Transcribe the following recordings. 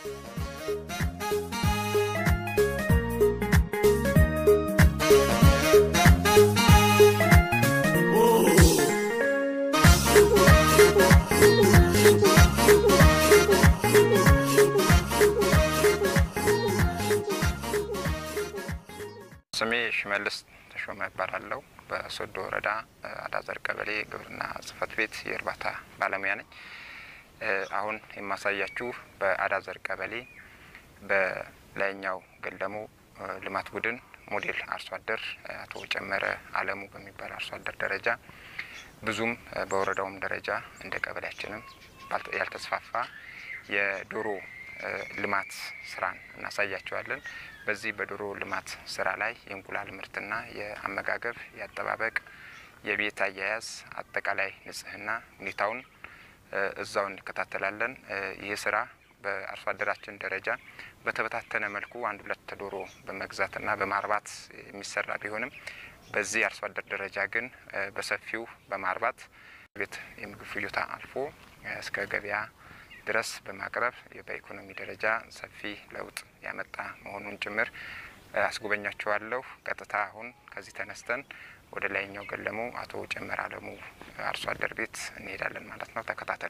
ስሜ ሽመልስ ተሾመ እባላለሁ። በሶዶ ወረዳ አዳዘር ቀበሌ ግብርና ጽሕፈት ቤት የእርባታ ባለሙያ ነኝ። አሁን የማሳያችሁ በአዳዘር ቀበሌ በላይኛው ገለሙ ልማት ቡድን ሞዴል አርሶ አደር አቶ ጨመረ አለሙ በሚባል አርሶ አደር ደረጃ ብዙም በወረዳውም ደረጃ እንደ ቀበሌያችንም ያልተስፋፋ የዶሮ ልማት ስራን እናሳያቸዋለን። በዚህ በዶሮ ልማት ስራ ላይ የእንቁላል ምርትና የአመጋገብ፣ የአጠባበቅ፣ የቤት አያያዝ፣ አጠቃላይ ንጽህና ሁኔታውን እዛው እንከታተላለን። ይህ ስራ በአርሶ አደራችን ደረጃ በተበታተነ መልኩ አንድ ሁለት ዶሮ በመግዛትና በማርባት የሚሰራ ቢሆንም በዚህ አርሶ አደር ደረጃ ግን በሰፊው በማርባት ቤት የምግብ ፍጆታ አልፎ እስከ ገበያ ድረስ በማቅረብ በኢኮኖሚ ደረጃ ሰፊ ለውጥ ያመጣ መሆኑን ጭምር አስጎበኛችኋለሁ። ቀጥታ አሁን ከዚህ ተነስተን ወደ ላይኛው ገለሙ አቶ ጨመረ አለሙ አርሶ አደር ቤት እንሄዳለን ማለት ነው። ተከታተሉ።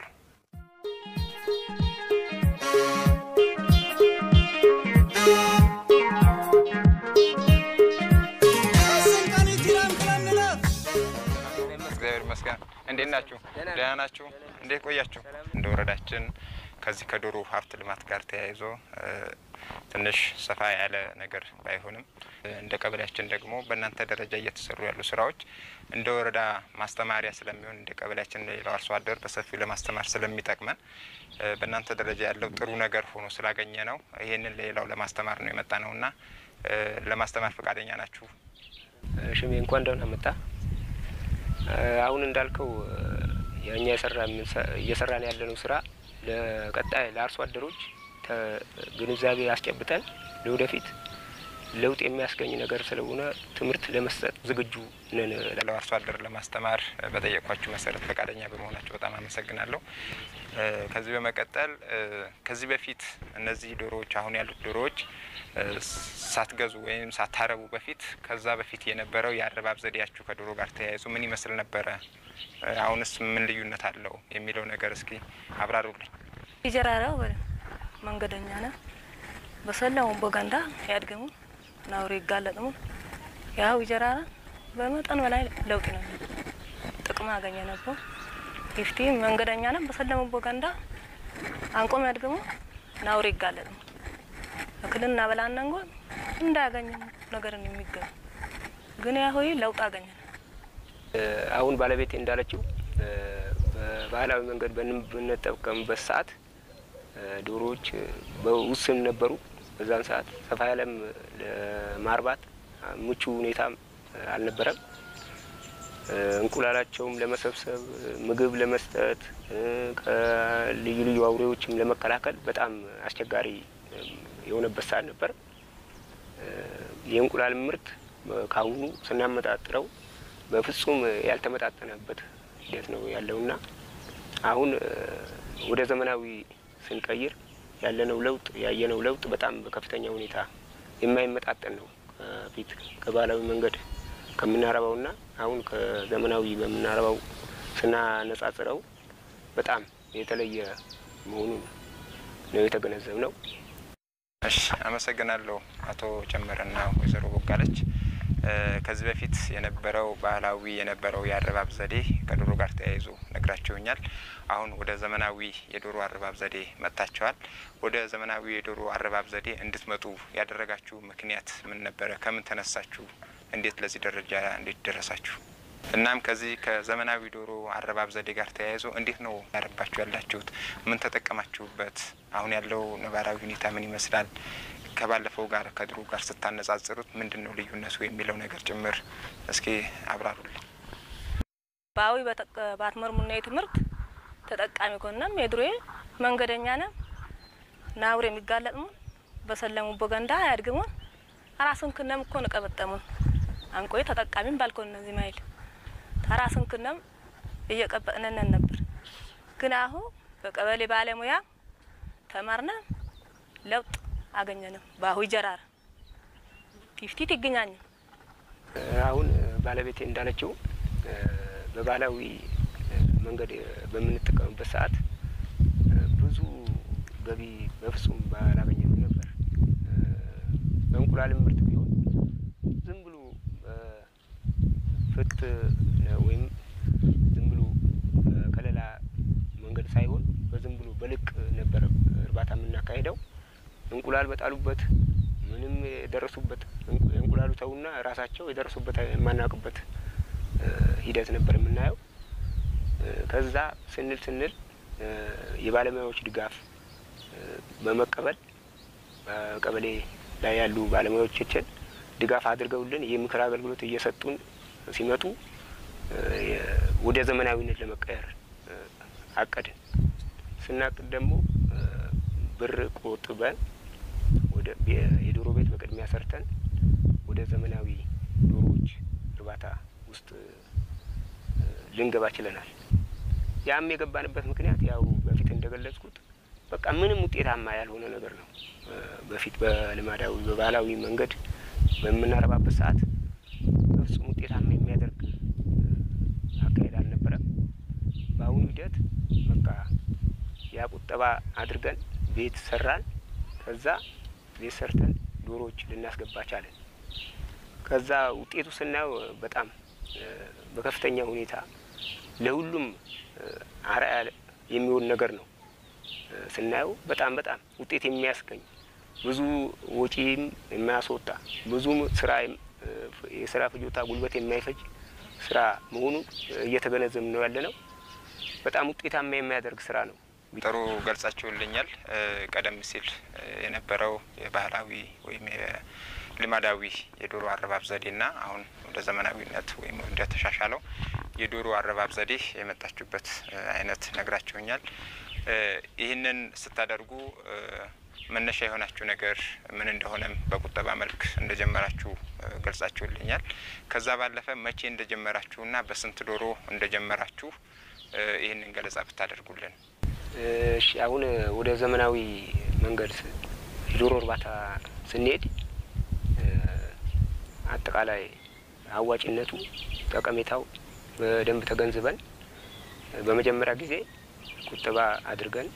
እግዚአብሔር ይመስገን። እንዴት ናችሁ? ደህና ናችሁ? እንዴት ቆያችሁ? እንደ ወረዳችን ከዚህ ከዶሮ ሀብት ልማት ጋር ተያይዞ ትንሽ ሰፋ ያለ ነገር ባይሆንም እንደ ቀበሌያችን ደግሞ በእናንተ ደረጃ እየተሰሩ ያሉ ስራዎች እንደ ወረዳ ማስተማሪያ ስለሚሆን እንደ ቀበሌያችን ሌላው አርሶ አደር በሰፊው ለማስተማር ስለሚጠቅመን በእናንተ ደረጃ ያለው ጥሩ ነገር ሆኖ ስላገኘ ነው ይህንን ሌላው ለማስተማር ነው የመጣ ነው እና ለማስተማር ፈቃደኛ ናችሁ? ሽሜ እንኳን ደህና መጣ። አሁን እንዳልከው የእኛ እየሰራን ያለነው ስራ ለቀጣይ ለአርሶ አደሮች ግንዛቤ አስጨብጠን ለወደፊት ለውጥ የሚያስገኝ ነገር ስለሆነ ትምህርት ለመስጠት ዝግጁ ነን። ሌላው አርሶ አደር ለማስተማር በጠየቋችሁ መሰረት ፈቃደኛ በመሆናቸው በጣም አመሰግናለሁ። ከዚህ በመቀጠል ከዚህ በፊት እነዚህ ዶሮዎች አሁን ያሉት ዶሮዎች ሳትገዙ ወይም ሳታረቡ በፊት ከዛ በፊት የነበረው የአረባብ ዘዴያችሁ ከዶሮ ጋር ተያይዞ ምን ይመስል ነበረ? አሁንስ ምን ልዩነት አለው የሚለው ነገር እስኪ አብራሩልኝ። ይጀራራው በለ መንገደኛ ነ በሰላሙ በጋንዳ ያድገሙ ናውሪ ይጋለጥሙ ያው ይጀራራ በመጠን በላይ ለውጥ ነው ጥቅም አገኘ ነበር። ይፍቲ መንገደኛ ነ በሰላሙ በጋንዳ አንቆም ያድገሙ ናውሪ ይጋለጥሙ እክልና በላነንጎ እንዳያገኘ ነገርን የሚገኙ ግን ያ ሆይ ለውጥ አገኘ አሁን ባለቤቴ እንዳለችው በባህላዊ መንገድ በምንጠቀምበት ሰዓት ዶሮዎች በውስን ነበሩ። በዛን ሰዓት ሰፋ ያለም ለማርባት ምቹ ሁኔታም አልነበረም። እንቁላላቸውም ለመሰብሰብ ምግብ ለመስጠት ከልዩ ልዩ አውሬዎችም ለመከላከል በጣም አስቸጋሪ የሆነበት ሰዓት ነበር። የእንቁላል ምርት ካሁኑ ስናመጣጥረው በፍጹም ያልተመጣጠነበት ሂደት ነው ያለውና አሁን ወደ ዘመናዊ ስንቀይር ያለነው ለውጥ ያየነው ለውጥ በጣም በከፍተኛ ሁኔታ የማይመጣጠን ነው። ከፊት ከባህላዊ መንገድ ከምናረባውና አሁን ከዘመናዊ በምናረባው ስናነጻጽረው በጣም የተለየ መሆኑን ነው የተገነዘብ ነው። እሺ፣ አመሰግናለሁ አቶ ጨመረና ወይዘሮ ቦጋለች። ከዚህ በፊት የነበረው ባህላዊ የነበረው የአረባብ ዘዴ ከዶሮ ጋር ተያይዞ ነግራቸውኛል። አሁን ወደ ዘመናዊ የዶሮ አረባብ ዘዴ መጥታቸዋል። ወደ ዘመናዊ የዶሮ አረባብ ዘዴ እንድትመጡ ያደረጋችሁ ምክንያት ምን ነበረ? ከምን ተነሳችሁ? እንዴት ለዚህ ደረጃ እንዴት ደረሳችሁ? እናም ከዚህ ከዘመናዊ ዶሮ አረባብ ዘዴ ጋር ተያይዞ እንዴት ነው ያረባችሁ ያላችሁት? ምን ተጠቀማችሁበት? አሁን ያለው ነባራዊ ሁኔታ ምን ይመስላል? ከባለፈው ጋር ከድሮ ጋር ስታነጻጽሩት ምንድን ነው ልዩነቱ የሚለው ነገር ጭምር እስኪ አብራሩልኝ። በአዊ ባትመርሙና የትምህርት ተጠቃሚ ኮነም የድሮዬ መንገደኛ ነ ናውር የሚጋለጥሙን በሰለሙ በገንዳ ያድግሙን አራስን ክነም እኮ ንቀበጠሙን አንቆይ ተጠቃሚም ባልኮን እነዚህ ማይል ተራስን ክነም እየቀበጥነነን ነበር። ግን አሁ በቀበሌ ባለሙያ ተማርነ ለውጥ አገኘንም በአሁ ጀራር ፊፍቲት ይገኛኝ አሁን ባለቤቴ እንዳለችው በባህላዊ መንገድ በምንጠቀምበት ሰዓት ብዙ ገቢ በፍጹም ባላገኘንም ነበር። በእንቁላልም ምርት ቢሆን ዝም ብሎ ፍት ወይም ዝም ብሎ ከሌላ መንገድ ሳይሆን በዝም ብሎ በልቅ ነበር እርባታ የምናካሄደው። እንቁላል በጣሉበት ምንም የደረሱበት እንቁላሉ ተውና ራሳቸው የደረሱበት የማናውቅበት ሂደት ነበር የምናየው። ከዛ ስንል ስንል የባለሙያዎች ድጋፍ በመቀበል በቀበሌ ላይ ያሉ ባለሙያዎቻችን ድጋፍ አድርገውልን የምክር አገልግሎት እየሰጡን ሲመጡ ወደ ዘመናዊነት ለመቀየር አቀድን። ስናቅድ ደግሞ ብር ቆጥበን ወደ የዶሮ ቤት በቅድሚያ ሰርተን ወደ ዘመናዊ ዶሮዎች እርባታ ውስጥ ልንገባ ችለናል። ያም የገባንበት ምክንያት ያው በፊት እንደገለጽኩት በቃ ምንም ውጤታማ ያልሆነ ነገር ነው። በፊት በልማዳዊ በባህላዊ መንገድ በምናረባበት ሰዓት በፍጹም ውጤታማ የሚያደርግ አካሄድ አልነበረም። በአሁኑ ሂደት በቃ ያ ቁጠባ አድርገን ቤት ሰራን። ከዛ ቤት ሰርተን ዶሮዎች ልናስገባ ቻለን። ከዛ ውጤቱ ስናየው በጣም በከፍተኛ ሁኔታ ለሁሉም አርአያ የሚሆን ነገር ነው። ስናየው በጣም በጣም ውጤት የሚያስገኝ ብዙ ወጪም የማያስወጣ ብዙ ስራ የስራ ፍጆታ ጉልበት የማይፈጅ ስራ መሆኑን እየተገነዘብ ነው ያለ ነው። በጣም ውጤታማ የሚያደርግ ስራ ነው። ጥሩ ገልጻችሁልኛል። ቀደም ሲል የነበረው የባህላዊ ወይም የልማዳዊ የዶሮ አረባብ ዘዴና አሁን ወደ ዘመናዊነት ወይም ወደ ተሻሻለው የዶሮ አረባብ ዘዴ የመጣችሁበት አይነት ነግራችሁኛል። ይህንን ስታደርጉ መነሻ የሆናችሁ ነገር ምን እንደሆነም በቁጠባ መልክ እንደጀመራችሁ ገልጻችሁልኛል። ከዛ ባለፈ መቼ እንደጀመራችሁና በስንት ዶሮ እንደጀመራችሁ ይህንን ገለጻ ብታደርጉልን። እሺ አሁን ወደ ዘመናዊ መንገድ የዶሮ እርባታ ስንሄድ አጠቃላይ አዋጭነቱ፣ ጠቀሜታው በደንብ ተገንዝበን በመጀመሪያ ጊዜ ቁጠባ አድርገን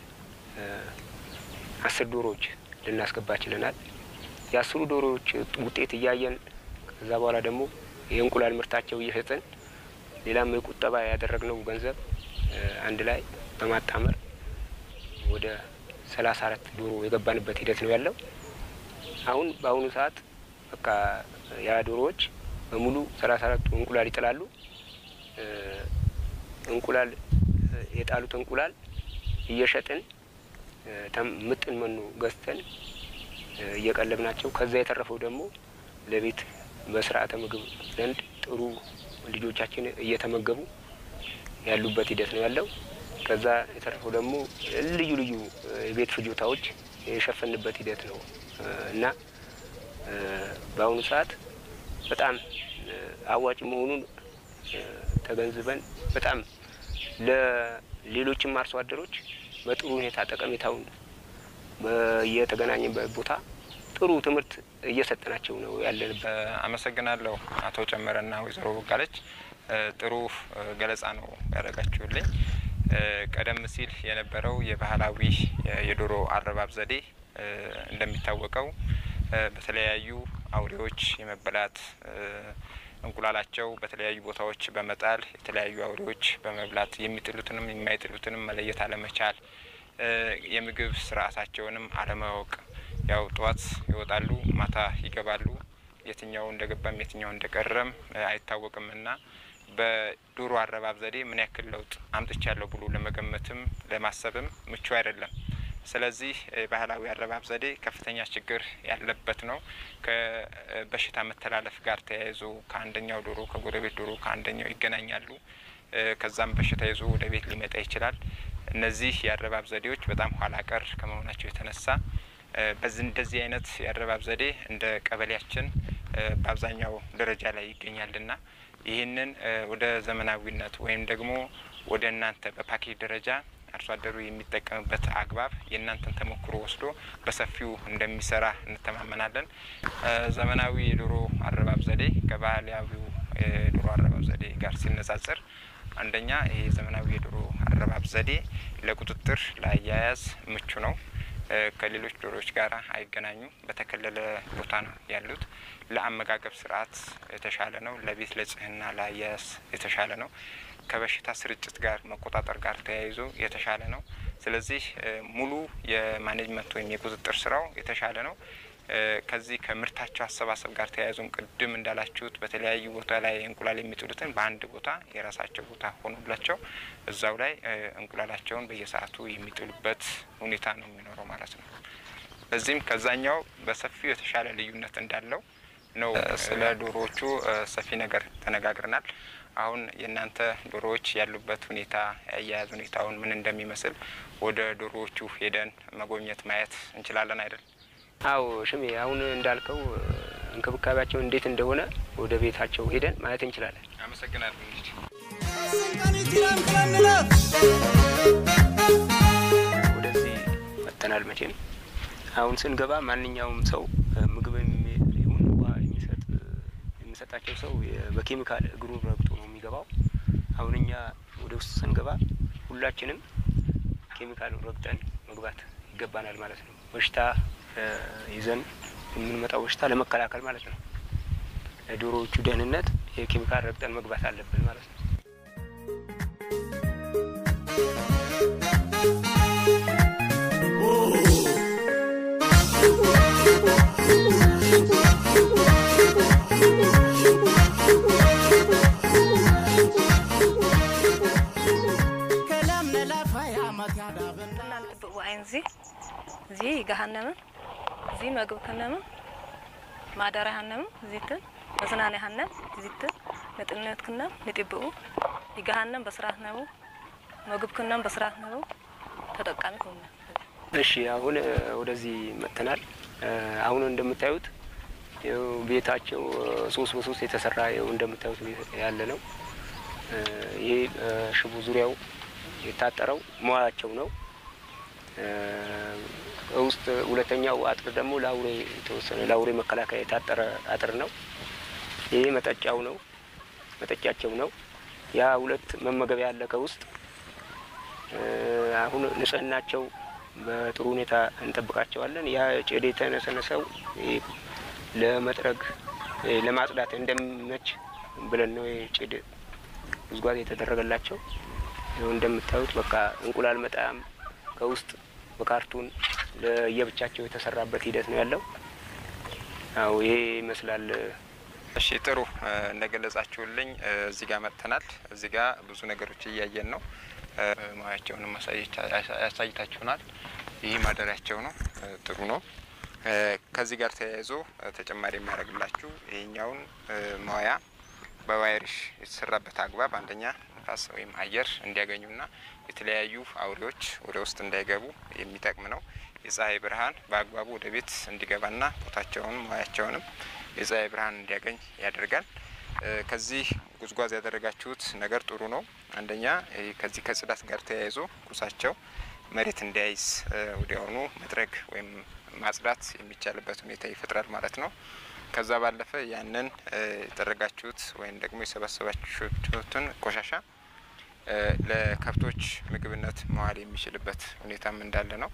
አስር ዶሮዎች ልናስገባ ችለናል። የአስሩ ዶሮዎች ውጤት እያየን ከዛ በኋላ ደግሞ የእንቁላል ምርታቸው እየሸጥን ሌላም የቁጠባ ያደረግነው ገንዘብ አንድ ላይ በማጣመር ወደ ሰላሳ አራት ዶሮ የገባንበት ሂደት ነው ያለው። አሁን በአሁኑ ሰዓት በቃ ያ ዶሮዎች በሙሉ ሰላሳ አራቱ እንቁላል ይጥላሉ። እንቁላል የጣሉት እንቁላል እየሸጥን ምጥን መኖ ገዝተን እየቀለብናቸው ከዛ የተረፈው ደግሞ ለቤት በስርዓተ ምግብ ዘንድ ጥሩ ልጆቻችን እየተመገቡ ያሉበት ሂደት ነው ያለው። ከዛ የተረፈው ደግሞ ልዩ ልዩ የቤት ፍጆታዎች የሸፈንበት ሂደት ነው እና በአሁኑ ሰዓት በጣም አዋጭ መሆኑን ተገንዝበን በጣም ለሌሎችም አርሶ አደሮች በጥሩ ሁኔታ ጠቀሜታውን በየተገናኘበት ቦታ ጥሩ ትምህርት እየሰጠናቸው ነው ያለንበት። አመሰግናለሁ አቶ ጨመረና ወይዘሮ ቦጋለች ጥሩ ገለጻ ነው ያደረጋችሁልኝ። ቀደም ሲል የነበረው የባህላዊ የዶሮ አረባብ ዘዴ እንደሚታወቀው በተለያዩ አውሬዎች የመበላት እንቁላላቸው በተለያዩ ቦታዎች በመጣል የተለያዩ አውሬዎች በመብላት የሚጥሉትንም የማይጥሉትንም መለየት አለመቻል፣ የምግብ ስርዓታቸውንም አለማወቅ፣ ያው ጠዋት ይወጣሉ፣ ማታ ይገባሉ። የትኛው እንደገባም የትኛው እንደቀረም አይታወቅምና በዶሮ አረባብ ዘዴ ምን ያክል ለውጥ አምጥቻለሁ ብሎ ለመገመትም ለማሰብም ምቹ አይደለም። ስለዚህ ባህላዊ አረባብ ዘዴ ከፍተኛ ችግር ያለበት ነው። ከበሽታ መተላለፍ ጋር ተያይዞ ከአንደኛው ዶሮ ከጎረቤት ዶሮ ከአንደኛው ይገናኛሉ። ከዛም በሽታ ይዞ ወደ ቤት ሊመጣ ይችላል። እነዚህ የአረባብ ዘዴዎች በጣም ኋላ ቀር ከመሆናቸው የተነሳ በዚህ እንደዚህ አይነት የአረባብ ዘዴ እንደ ቀበሌያችን በአብዛኛው ደረጃ ላይ ይገኛልና ይህንን ወደ ዘመናዊነት ወይም ደግሞ ወደ እናንተ በፓኬጅ ደረጃ አርሶ አደሩ የሚጠቀምበት አግባብ የእናንተን ተሞክሮ ወስዶ በሰፊው እንደሚሰራ እንተማመናለን። ዘመናዊ የዶሮ አረባብ ዘዴ ከባህላዊው የዶሮ አረባብ ዘዴ ጋር ሲነጻጸር አንደኛ ይሄ ዘመናዊ የዶሮ አረባብ ዘዴ ለቁጥጥር ለአያያዝ ምቹ ነው። ከሌሎች ዶሮዎች ጋር አይገናኙም። በተከለለ ቦታ ነው ያሉት። ለአመጋገብ ስርዓት የተሻለ ነው። ለቤት ለጽህና ለአያያዝ የተሻለ ነው። ከበሽታ ስርጭት ጋር መቆጣጠር ጋር ተያይዞ የተሻለ ነው። ስለዚህ ሙሉ የማኔጅመንት ወይም የቁጥጥር ስራው የተሻለ ነው። ከዚህ ከምርታቸው አሰባሰብ ጋር ተያይዞም ቅድም እንዳላችሁት በተለያዩ ቦታ ላይ እንቁላል የሚጥሉትን በአንድ ቦታ የራሳቸው ቦታ ሆኖላቸው እዛው ላይ እንቁላላቸውን በየሰዓቱ የሚጥሉበት ሁኔታ ነው የሚኖረው ማለት ነው። በዚህም ከዛኛው በሰፊው የተሻለ ልዩነት እንዳለው ነው። ስለ ዶሮዎቹ ሰፊ ነገር ተነጋግረናል። አሁን የእናንተ ዶሮዎች ያሉበት ሁኔታ የአያያዝ ሁኔታውን ምን እንደሚመስል ወደ ዶሮዎቹ ሄደን መጎብኘት ማየት እንችላለን አይደል? አዎ ሽሜ፣ አሁን እንዳልከው እንክብካቤያቸው እንዴት እንደሆነ ወደ ቤታቸው ሄደን ማየት እንችላለን። አመሰግናለሁ። እንግዲህ ወደዚህ መጥተናል። መቼም አሁን ስንገባ ማንኛውም ሰው ምግብ ይሁን ውሃ የሚሰጥ የሚሰጣቸው ሰው በኬሚካል እግሩን ረግጦ ነው የሚገባው። አሁን እኛ ወደ ውስጥ ስንገባ ሁላችንም ኬሚካሉን ረግጠን መግባት ይገባናል ማለት ነው። በሽታ ይዘን የምንመጣው በሽታ ለመከላከል ማለት ነው። ለዶሮዎቹ ደህንነት የኬሚካል ረግጠን መግባት አለብን ማለት ነው። እዚ ገሃነምን እዚ መግብ ክነምን ማደሪያ ሃነምን እዚትን መዝናነይ ሃነም እዚትን ንጥነት ክነም ንጢብኡ ይገሃነም በስርዓት ነቡ ምግብ ክነም በስርዓት ነቡ ተጠቃሚ ሆነ። እሺ አሁን ወደዚህ መጥተናል። አሁን እንደምታዩት ይኸው ቤታቸው ሶስት በሶስት የተሰራ ይኸው እንደምታዩት ቤት ያለ ነው። ይሄ ሽቦ ዙሪያው የታጠረው መዋያቸው ነው። ውስጥ ሁለተኛው አጥር ደግሞ ለአውሬ የተወሰነ ለአውሬ መከላከያ የታጠረ አጥር ነው። ይሄ መጠጫው ነው፣ መጠጫቸው ነው። ያ ሁለት መመገቢያ ያለ ከውስጥ አሁን ንጽህናቸው በጥሩ ሁኔታ እንጠብቃቸዋለን። ያ ጭድ የተነሰነሰው ለመጥረግ ለማጽዳት እንደሚመች ብለን ነው ጭድ ጉዝጓዝ የተደረገላቸው። እንደምታዩት በቃ እንቁላል መጣም ከውስጥ በካርቱን ለየብቻቸው የተሰራበት ሂደት ነው ያለው። አዎ ይሄ ይመስላል። እሺ ጥሩ እንደገለጻችሁልኝ እዚህ ጋር መጥተናል። እዚህ ጋር ብዙ ነገሮች እያየን ነው። ሙያቸውንም ያሳይታችሁናል። ይህ ማደሪያቸው ነው። ጥሩ ነው። ከዚህ ጋር ተያይዞ ተጨማሪ የሚያደርግላችሁ ይሄኛውን መዋያ በዋይሪሽ የተሰራበት አግባብ አንደኛ ንፋስ ወይም አየር እንዲያገኙና የተለያዩ አውሬዎች ወደ ውስጥ እንዳይገቡ የሚጠቅም ነው። የፀሐይ ብርሃን በአግባቡ ወደ ቤት እንዲገባና ቦታቸውንም ሙያቸውንም የፀሐይ ብርሃን እንዲያገኝ ያደርጋል። ከዚህ ጉዝጓዝ ያደረጋችሁት ነገር ጥሩ ነው። አንደኛ ከዚህ ከጽዳት ጋር ተያይዞ ኩሳቸው መሬት እንዳይዝ ወዲያውኑ መጥረግ ወይም ማጽዳት የሚቻልበት ሁኔታ ይፈጥራል ማለት ነው። ከዛ ባለፈ ያንን የጠረጋችሁት ወይም ደግሞ የሰበሰባችሁትን ቆሻሻ ለከብቶች ምግብነት መዋል የሚችልበት ሁኔታም እንዳለ ነው።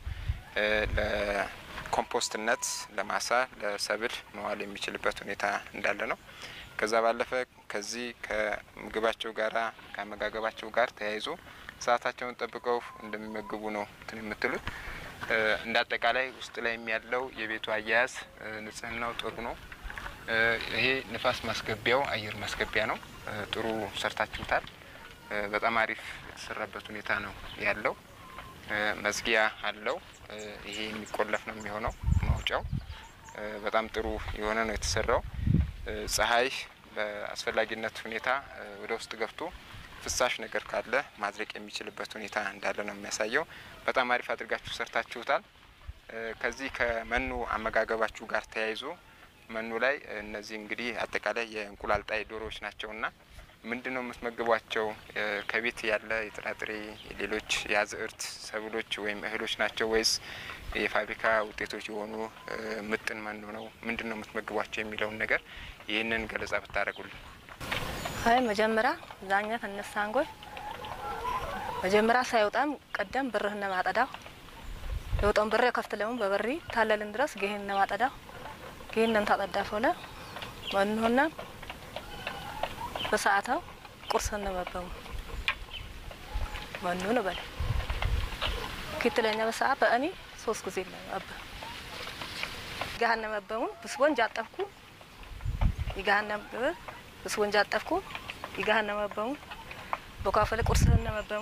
ለኮምፖስትነት፣ ለማሳ፣ ለሰብል መዋል የሚችልበት ሁኔታ እንዳለ ነው። ከዛ ባለፈ ከዚህ ከምግባቸው ጋራ ከአመጋገባቸው ጋር ተያይዞ ሰዓታቸውን ጠብቀው እንደሚመግቡ ነው እንትን የምትሉት። እንደ አጠቃላይ ውስጥ ላይ ያለው የቤቱ አያያዝ ንጽህናው ጥሩ ነው። ይሄ ንፋስ ማስገቢያው አየር ማስገቢያ ነው። ጥሩ ሰርታችሁታል። በጣም አሪፍ የተሰራበት ሁኔታ ነው ያለው። መዝጊያ አለው። ይሄ የሚቆለፍ ነው የሚሆነው ማውጫው። በጣም ጥሩ የሆነ ነው የተሰራው። ፀሐይ በአስፈላጊነት ሁኔታ ወደ ውስጥ ገብቶ ፍሳሽ ነገር ካለ ማድረቅ የሚችልበት ሁኔታ እንዳለ ነው የሚያሳየው። በጣም አሪፍ አድርጋችሁ ሰርታችሁታል። ከዚህ ከመኖ አመጋገባችሁ ጋር ተያይዞ መኖ ላይ እነዚህ እንግዲህ አጠቃላይ የእንቁላል ጣይ ዶሮዎች ናቸውና ምንድን ነው የምትመግቧቸው? ከቤት ያለ የጥራጥሬ ሌሎች የአዝእርት ሰብሎች ወይም እህሎች ናቸው ወይስ የፋብሪካ ውጤቶች የሆኑ ምጥን መኖ ነው? ምንድን ነው የምትመግቧቸው የሚለውን ነገር ይህንን ገለጻ ብታደርጉልን። አይ መጀመሪያ ዛኛ ተነሳንጎይ መጀመሪያ ሳይወጣም ቀደም ብርህ ነማጠዳው የወጣውን ብር ከፍት ለሙ በበሪ ታለልን ድረስ ጌህን ነማጠዳው ጌህንን ታጠዳፈለ መንሆና በሰዓታው ቁርስ ነመበሙ መኑ ነው በለ ክትለኛ በሰዓት በእኔ ሶስት ጊዜ ነው አበ ይጋሃነ መበሙ ብስቦን ጃጠፍኩ ይጋሃነ ብስቦን ጃጠፍኩ ይጋሃነ መበሙ በኳፈለ ቁርስህን ነመበሙ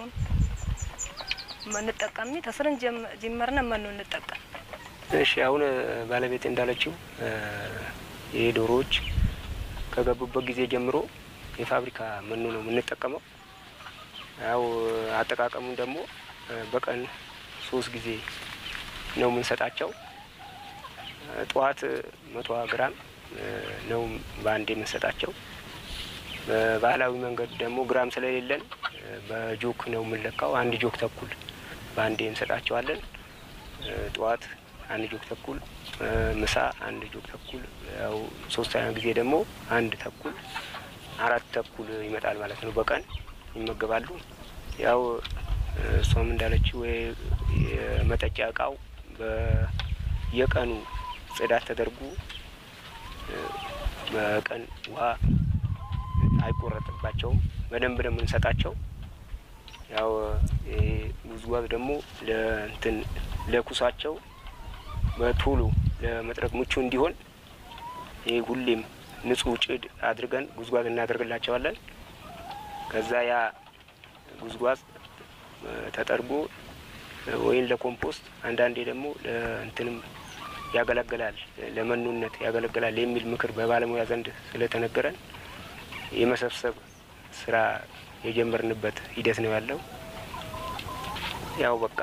እንጠቀምኒ ተስርን ጀመርነ መኑ እንጠቀም እሺ አሁን ባለቤት እንዳለችው ይህ ዶሮዎች ከገቡበት ጊዜ ጀምሮ የፋብሪካ መኖ ነው የምንጠቀመው። ያው አጠቃቀሙን ደግሞ በቀን ሶስት ጊዜ ነው የምንሰጣቸው። ጠዋት መቶ ግራም ነው በአንዴ የምንሰጣቸው። በባህላዊ መንገድ ደግሞ ግራም ስለሌለን በጆክ ነው የምንለካው። አንድ ጆክ ተኩል በአንዴ እንሰጣቸዋለን። ጠዋት አንድ ጆክ ተኩል፣ ምሳ አንድ ጆክ ተኩል፣ ያው ሶስተኛ ጊዜ ደግሞ አንድ ተኩል አራት ተኩል ይመጣል ማለት ነው። በቀን ይመገባሉ። ያው እሷም እንዳለችው የመጠጫ እቃው በየቀኑ ጽዳት ተደርጎ በቀን ውሃ አይቆረጥባቸውም። በደንብ ነው የምንሰጣቸው። ያው ጉዝጓዝ ደግሞ ለእንትን ለኩሳቸው በቶሎ ለመጥረግ ምቹ እንዲሆን ይህ ሁሌም ንጹህ ጭድ አድርገን ጉዝጓዝ እናደርግላቸዋለን። ከዛ ያ ጉዝጓዝ ተጠርጎ ወይም ለኮምፖስት አንዳንዴ ደግሞ ለእንትንም ያገለግላል ለመኖነት ያገለግላል የሚል ምክር በባለሙያ ዘንድ ስለተነገረን የመሰብሰብ ስራ የጀመርንበት ሂደት ነው ያለው። ያው በቃ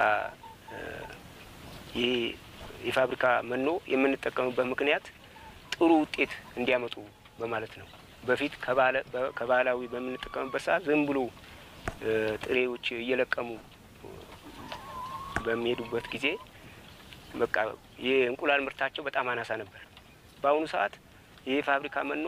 ይህ የፋብሪካ መኖ የምንጠቀምበት ምክንያት ጥሩ ውጤት እንዲያመጡ በማለት ነው። በፊት ከባህላዊ በምንጠቀምበት ሰዓት ዝም ብሎ ጥሬዎች እየለቀሙ በሚሄዱበት ጊዜ በቃ የእንቁላል ምርታቸው በጣም አናሳ ነበር። በአሁኑ ሰዓት ይህ ፋብሪካ መኖ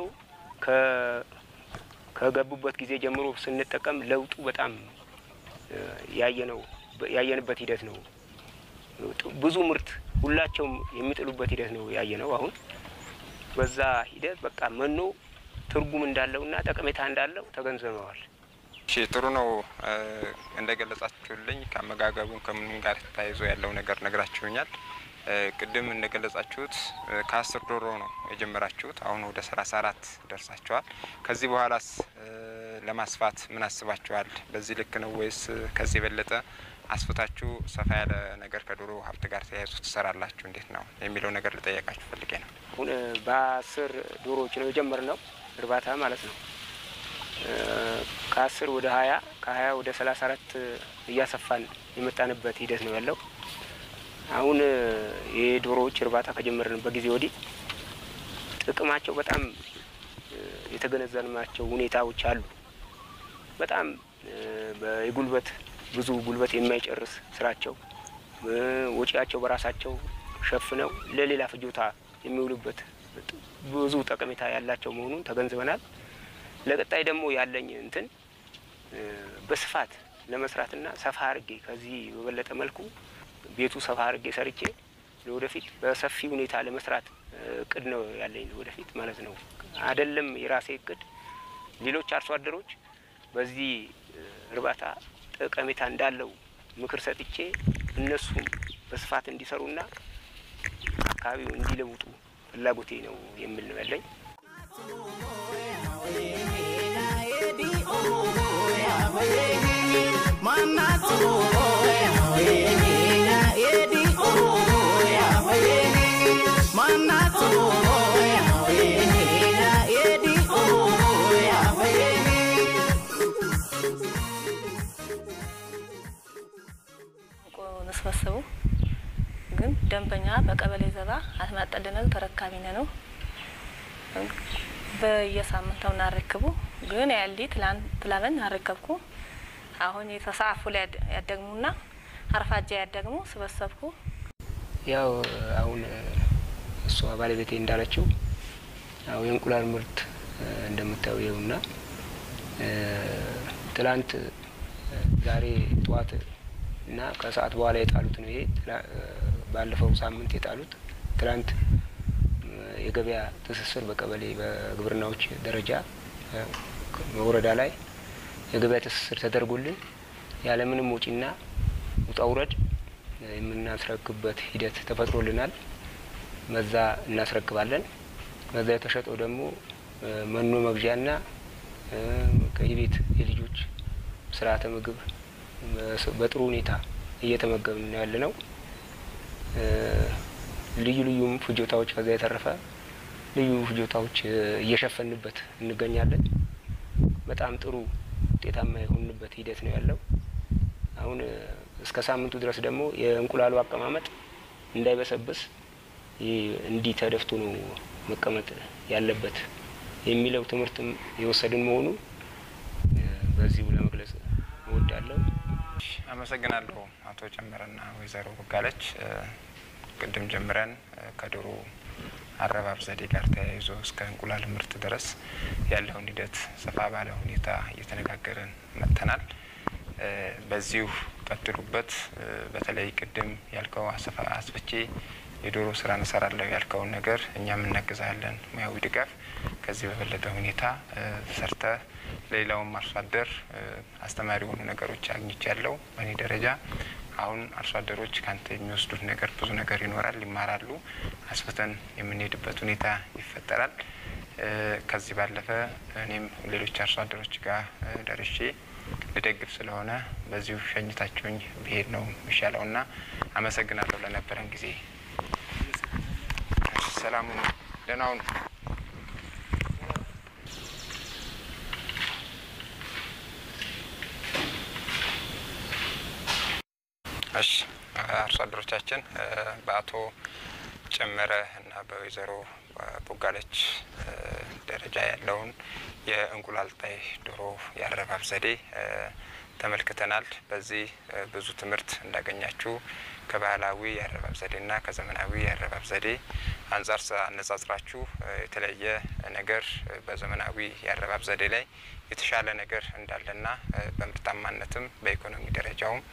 ከገቡበት ጊዜ ጀምሮ ስንጠቀም ለውጡ በጣም ያየነው ያየንበት ሂደት ነው። ብዙ ምርት ሁላቸውም የሚጥሉበት ሂደት ነው ያየነው። አሁን በዛ ሂደት በቃ መኖ ትርጉም እንዳለውና ጠቀሜታ እንዳለው ተገንዝበዋል። እሺ ጥሩ ነው። እንደ ገለጻችሁልኝ ከአመጋገቡም ከምንም ጋር ተያይዞ ያለው ነገር ነግራችሁኛል። ቅድም እንደገለጻችሁት ከአስር ዶሮ ነው የጀመራችሁት። አሁን ወደ ሰላሳ አራት ደርሳችኋል። ከዚህ በኋላስ ለማስፋት ምን አስባችኋል? በዚህ ልክ ነው ወይስ ከዚህ የበለጠ አስፍታችሁ ሰፋ ያለ ነገር ከዶሮ ሀብት ጋር ተያይዞ ትሰራላችሁ? እንዴት ነው የሚለው ነገር ልጠየቃችሁ ፈልጌ ነው። አሁን በአስር ዶሮዎች ነው የጀመርነው እርባታ ማለት ነው። ከአስር ወደ ሀያ ከሀያ ወደ ሰላሳ አራት እያሰፋን የመጣንበት ሂደት ነው ያለው። አሁን የዶሮዎች እርባታ ከጀመርንበት ጊዜ ወዲህ ጥቅማቸው በጣም የተገነዘብናቸው ሁኔታዎች አሉ። በጣም የጉልበት ብዙ ጉልበት የማይጨርስ ስራቸው ወጪያቸው በራሳቸው ሸፍነው ለሌላ ፍጆታ የሚውሉበት ብዙ ጠቀሜታ ያላቸው መሆኑን ተገንዝበናል። ለቀጣይ ደግሞ ያለኝ እንትን በስፋት ለመስራትና ሰፋ አርጌ ከዚህ በበለጠ መልኩ ቤቱ ሰፋ አርጌ ሰርቼ ለወደፊት በሰፊ ሁኔታ ለመስራት እቅድ ነው ያለኝ ወደፊት ማለት ነው። አይደለም የራሴ እቅድ ሌሎች አርሶ አደሮች በዚህ እርባታ ጠቀሜታ እንዳለው ምክር ሰጥቼ እነሱም በስፋት እንዲሰሩና አካባቢው እንዲለውጡ ፍላጎቴ ነው የሚል ነው ያለኝ። ንስበስቡ ግን ደንበኛ በቀበሌ ዘባ አስመጠልነው ተረካቢ ነው በየሳምንቱ እናረክቡ ግን ያሊ ትላበን አረከብኩ አሁን የተሳፉ ላይ ያደግሙና አርፋጃ ያደግሙ ስበሰብኩ ያው አሁን እሷ ባለቤቴ እንዳለችው ያው የእንቁላል ምርት እንደምታየው ና ትላንት ዛሬ ጠዋት እና ከሰዓት በኋላ የጣሉት ነው። ይሄ ባለፈው ሳምንት የጣሉት ትላንት የገበያ ትስስር በቀበሌ በግብርናዎች ደረጃ በወረዳ ላይ የገበያ ትስስር ተደርጎልን ያለምንም ወጪና ውጣ ውረድ የምናስረክብበት ሂደት ተፈጥሮልናል። መዛ እናስረክባለን። መዛ የተሸጠው ደግሞ መኖ መግዣና የቤት የልጆች ስርዓተ ምግብ በጥሩ ሁኔታ እየተመገብን ነው ያለ ነው። ልዩ ልዩም ፍጆታዎች ከዛ የተረፈ ልዩ ፍጆታዎች እየሸፈንበት እንገኛለን። በጣም ጥሩ ውጤታማ የሆንበት ሂደት ነው ያለው። አሁን እስከ ሳምንቱ ድረስ ደግሞ የእንቁላሉ አቀማመጥ እንዳይበሰብስ እንዲህ ተደፍቶ ነው መቀመጥ ያለበት የሚለው ትምህርትም የወሰድን መሆኑ በዚሁ ለመግለጽ እወዳለሁ። አመሰግናለሁ አቶ ጨመረና ወይዘሮ ቦጋለች። ቅድም ጀምረን ከዶሮ አረባብ ዘዴ ጋር ተያይዞ እስከ እንቁላል ምርት ድረስ ያለውን ሂደት ሰፋ ባለ ሁኔታ እየተነጋገርን መጥተናል። በዚሁ ቀጥሉበት። በተለይ ቅድም ያልከው አስፍቼ የዶሮ ስራ እንሰራለሁ ያልከውን ነገር እኛም እናግዛለን፣ ሙያዊ ድጋፍ ከዚህ በበለጠ ሁኔታ ሰርተ ሌላውም አርሶ አደር አስተማሪ የሆኑ ነገሮች አግኝቻለሁ። በእኔ ደረጃ አሁን አርሶ አደሮች ከአንተ የሚወስዱት ነገር ብዙ ነገር ይኖራል፣ ይማራሉ። አስፍተን የምንሄድበት ሁኔታ ይፈጠራል። ከዚህ ባለፈ እኔም ሌሎች አርሶ አደሮች ጋር ደርሼ ልደግፍ ስለሆነ በዚሁ ሸኝታችሁኝ ብሄድ ነው የሚሻለው እና አመሰግናለሁ ለነበረን ጊዜ። ሰላሙ ደህና ሁኑ። እሺ አርሶ አደሮቻችን በአቶ ጨመረ እና በወይዘሮ ቦጋለች ደረጃ ያለውን የእንቁላል ጣይ ዶሮ የአረባብ ዘዴ ተመልክተናል። በዚህ ብዙ ትምህርት እንዳገኛችሁ ከባህላዊ የአረባብ ዘዴና ከዘመናዊ የአረባብ ዘዴ አንጻር አነጻጽራችሁ የተለየ ነገር በዘመናዊ የአረባብ ዘዴ ላይ የተሻለ ነገር እንዳለና በምርታማነትም በኢኮኖሚ ደረጃውም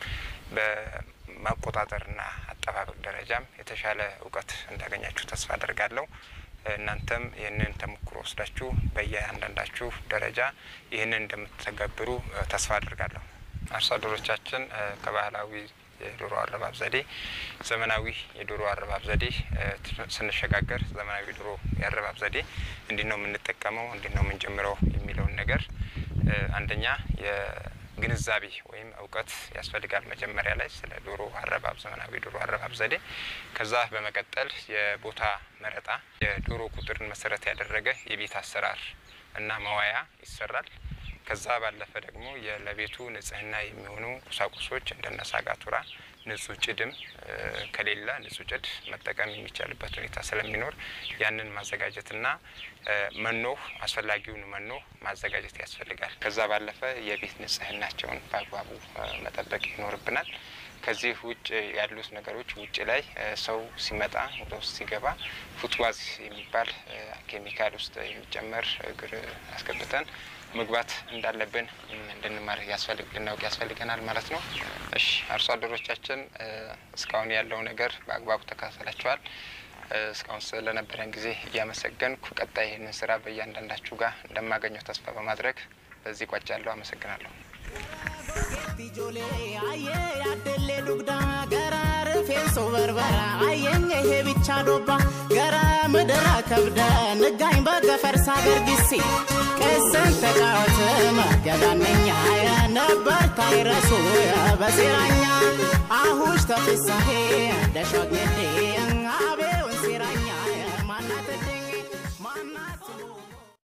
በማቆጣጠርና አጠባበቅ ደረጃም የተሻለ እውቀት እንዳገኛችሁ ተስፋ አደርጋለሁ። እናንተም ይህንን ተሞክሮ ወስዳችሁ በየአንዳንዳችሁ ደረጃ ይህንን እንደምትተገብሩ ተስፋ አድርጋለሁ። አርሶ አደሮቻችን ከባህላዊ የዶሮ አረባብ ዘዴ ዘመናዊ የዶሮ አረባብ ዘዴ ስንሸጋገር ዘመናዊ ዶሮ የአረባብ ዘዴ እንዲህ ነው የምንጠቀመው፣ እንዲህ ነው የምንጀምረው የሚለውን ነገር አንደኛ የግንዛቤ ወይም እውቀት ያስፈልጋል መጀመሪያ ላይ ስለ ዶሮ አረባብ ዘመናዊ ዶሮ አረባብ ዘዴ። ከዛ በመቀጠል የቦታ መረጣ የዶሮ ቁጥርን መሰረት ያደረገ የቤት አሰራር እና መዋያ ይሰራል። ከዛ ባለፈ ደግሞ ለቤቱ ንጽህና የሚሆኑ ቁሳቁሶች እንደነ ሳጋቱራ ንጹህ ጭድም ከሌለ ንጹህ ጭድ መጠቀም የሚቻልበት ሁኔታ ስለሚኖር ያንን ማዘጋጀትና መኖ አስፈላጊውን መኖ ማዘጋጀት ያስፈልጋል። ከዛ ባለፈ የቤት ንጽህናቸውን በአግባቡ መጠበቅ ይኖርብናል። ከዚህ ውጭ ያሉት ነገሮች ውጭ ላይ ሰው ሲመጣ ወደ ውስጥ ሲገባ ፉትዋዝ የሚባል ኬሚካል ውስጥ የሚጨመር እግር አስገብተን መግባት እንዳለብን እንድንማር ያስፈልግ ልናውቅ ያስፈልገናል ማለት ነው። እሺ አርሶ አደሮቻችን እስካሁን ያለው ነገር በአግባቡ ተከታተላችኋል። እስካሁን ስለነበረን ጊዜ እያመሰገንኩ ቀጣይ ይህንን ስራ በእያንዳንዳችሁ ጋር እንደማገኘው ተስፋ በማድረግ በዚህ ቋጫለሁ። አመሰግናለሁ። Ijoollee ayyee yaaddeellee dugdaa gara rifeensa barbara ayyeen ehee bichaa dobba gara midira kabda nagaayin bakka farsaa gargisi qeessan taqaawatama gadaanneenya yaa nabbar taayirasu yaa basiraanya ahuush tafisahee dashoogneddee abee wansiraanya maannaa taddeenge maannaa.